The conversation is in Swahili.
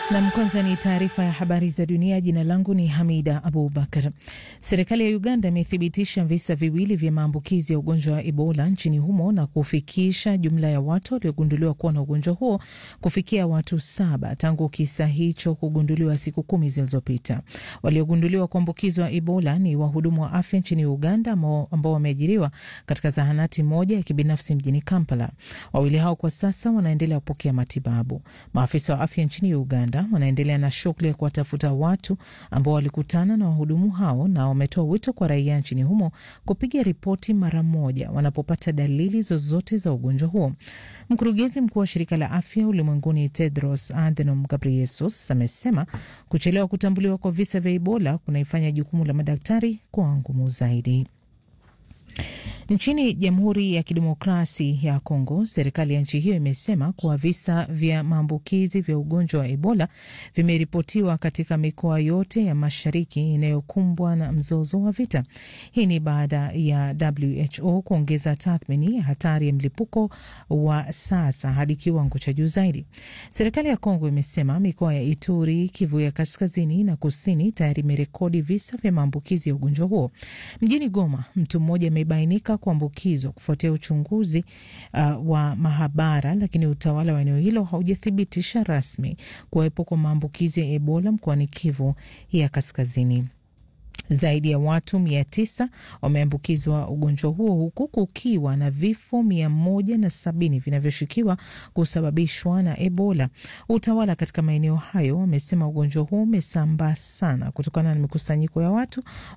Nam, kwanza ni taarifa ya habari za dunia. Jina langu ni Hamida Abubakar. Serikali ya Uganda imethibitisha visa viwili vya maambukizi ya ugonjwa wa Ebola nchini humo na kufikisha jumla ya watu waliogunduliwa kuwa na ugonjwa huo kufikia watu saba tangu kisa hicho kugunduliwa siku kumi zilizopita. Waliogunduliwa kuambukizwa Ebola ni wahudumu wa afya nchini Uganda ambao wameajiriwa katika zahanati moja ya kibinafsi mjini Kampala. Wawili hao kwa sasa wanaendelea kupokea matibabu. Maafisa wa afya nchini Uganda wanaendelea na shughuli ya kuwatafuta watu ambao walikutana na wahudumu hao na wametoa wito kwa raia nchini humo kupiga ripoti mara moja wanapopata dalili zozote za ugonjwa huo. Mkurugenzi mkuu wa shirika la afya ulimwenguni Tedros Adhanom Ghebreyesus amesema kuchelewa kutambuliwa kwa visa vya Ebola kunaifanya jukumu la madaktari kuwa ngumu zaidi. Nchini Jamhuri ya Kidemokrasi ya Kongo, serikali ya nchi hiyo imesema kuwa visa vya maambukizi vya ugonjwa wa Ebola vimeripotiwa katika mikoa yote ya mashariki inayokumbwa na mzozo wa vita. Hii ni baada ya WHO kuongeza tathmini ya hatari ya mlipuko wa sasa hadi kiwango cha juu zaidi. Serikali ya Kongo imesema mikoa ya Ituri, Kivu ya kaskazini na kusini tayari imerekodi visa vya maambukizi ya ugonjwa huo. Mjini Goma, mtu mmoja amebainika kuambukizwa kufuatia uchunguzi uh, wa mahabara, lakini utawala wa eneo hilo haujathibitisha rasmi kuwepo kwa maambukizi ya Ebola mkoani Kivu ya kaskazini. Zaidi ya watu mia tisa wameambukizwa ugonjwa huo huku kukiwa na vifo mia moja na sabini vinavyoshukiwa kusababishwa na Ebola. Utawala katika maeneo hayo wamesema ugonjwa huo umesambaa sana kutokana na mikusanyiko ya watu